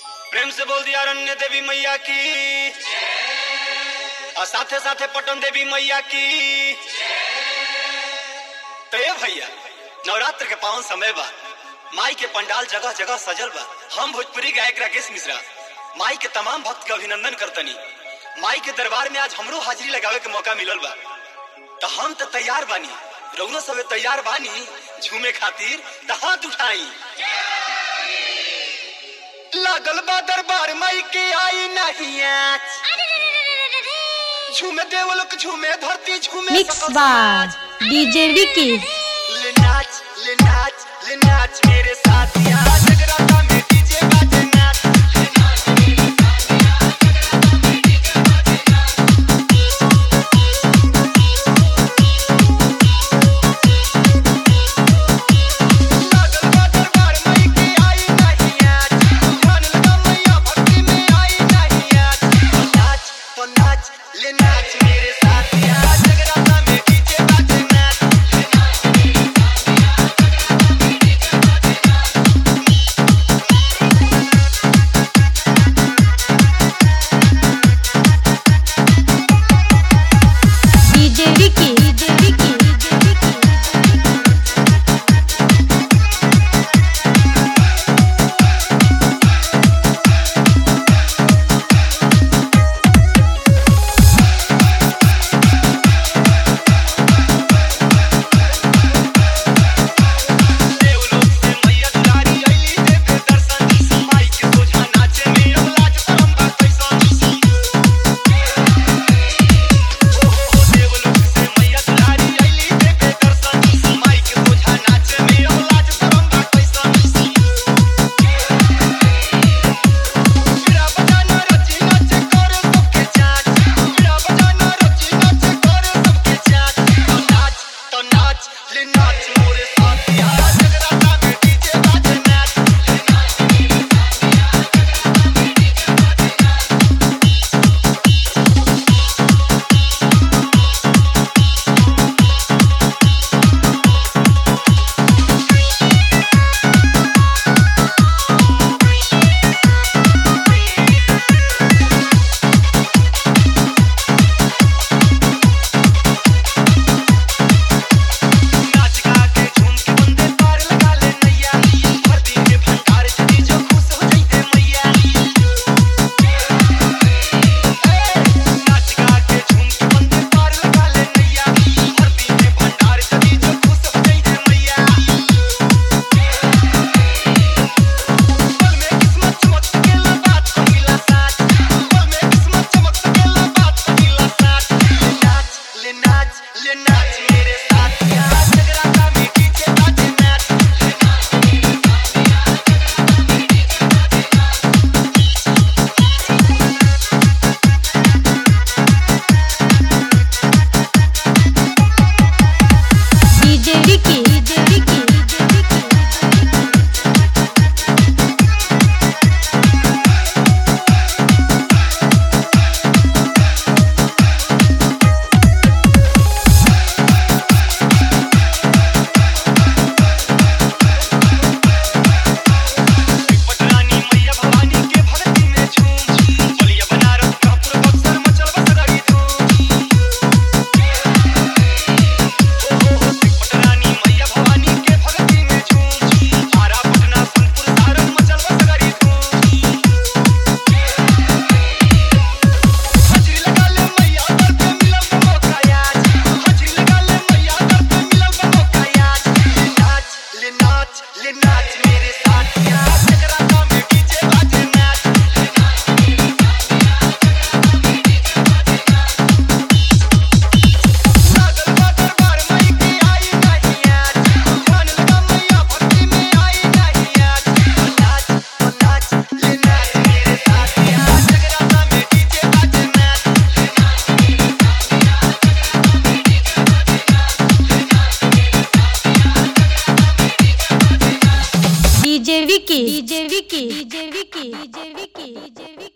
प्रेम से बोल दिया अरण्य देवी मैया की और साथे साथे पटन देवी मैया की तो ये भैया नवरात्र के पावन समय बा माई के पंडाल जगह जगह सजल बा हम भोजपुरी गायक राकेश मिश्रा माई के तमाम भक्त के अभिनंदन करतनी माई के दरबार में आज हमरो हाजिरी लगावे के मौका मिलल बा तो हम तो तैयार बानी रउनो सबे तैयार बानी झूमे खातिर तो हाथ उठाई लागल बा दरबार माई के आई नहीं आज झूमे देवलोक झूमे धरती झूमे मिक्स सकल बार समाज। डीजे विकी ले नाच ले नाच ले नाच मेरे साथ यहाँ जगराता में डीजे बाजे नाच ले नाच मेरे साथ यहाँ जगराता में डीजे बाजे नाच लागल बा दरबार माई के आई नहीं आज ध्यान लगा मैया भक्ति में आई नहीं आज तो नाच तो नाच ले नाच मेरे साथ यहाँ जगराता में डीजे बाजे नाच ले नाच मेरे साथ यहाँ जगराता में डीजे बाजे नाच DJ Vicky DJ Vicky DJ Vicky देवलोक से मैया दुलारी आईली देवे दर्शन माई के सोझा नाचे में अब लाज शरम बा कैसन ओ हो हो देवलोक से मैया दुलारी आईली देवे दर्शन माई के सोझा नाचे में अब लाज शरम बा कैसन बिरा बजाना रची नाचे करे सबके चाच बिरा बजाना रची नाचे करे सबके चाच तो नाच तो नाच ले नाच मोरे साथ यहाँ जगराता में डीजे बाजे नाच ले नाच मेरे साथ यहाँ जगराता में डीजे बाजे नाच नाच गा के झूम के बंदे पार लगा ले नैया धरती के भंडार चली जो खुश हो जाइते मैया नाच गा के झूम के बंदे पार लगा ले नैया धरती के भंडार चली जो खुश हो जाइते मैया पल में किस्मत चमक सकेला बात पहिला साथ पल में किस्मत चमक सकेला बात पहिला साथ ले नाच ले नाच ले नाच मेरे साथ यहाँ जगराता में डीजे बाजे नाच ले नाच मेरे साथ यहाँ जगराता में डीजे बाजे नाच DJ Vicky DJ Vicky DJ Vicky पटरानी मैया भवानी के भक्ति में झूम बलिया बनारस कानपुर बक्सर मचल बसगाड़ी धूम ओ हो पटरानी मैया भवानी के भक्ति में झूम आरा पटना सोनपुर सारण मचल बसगाड़ी धूम हाजिरी लगा ले मैया दर पे मिलल बा मौका आज हाजिरी लगा ले मैया दर पे मिलल बा मौका आज ले नाच ले नाच ले नाच मेरे साथ यहाँ जगराता में डीजे बाजे नाच ले नाच मेरे साथ यहाँ जगराता में डीजे बाजे नाच लागल बा दरबार माई के आई नहीं आज ध्यान लगा मैया भक्ति में आई नहीं आज तो नाच तो नाच ले नाच मेरे साथ यहाँ जगराता में डीजे बाजे नाच ले नाच मेरे साथ यहाँ जगराता में डीजे बाजे नाच ले नाच मेरे साथ यहाँ जगराता में डीजे बाजे नाच DJ Vicky DJ Vicky DJ Vicky DJ Vicky DJ Vicky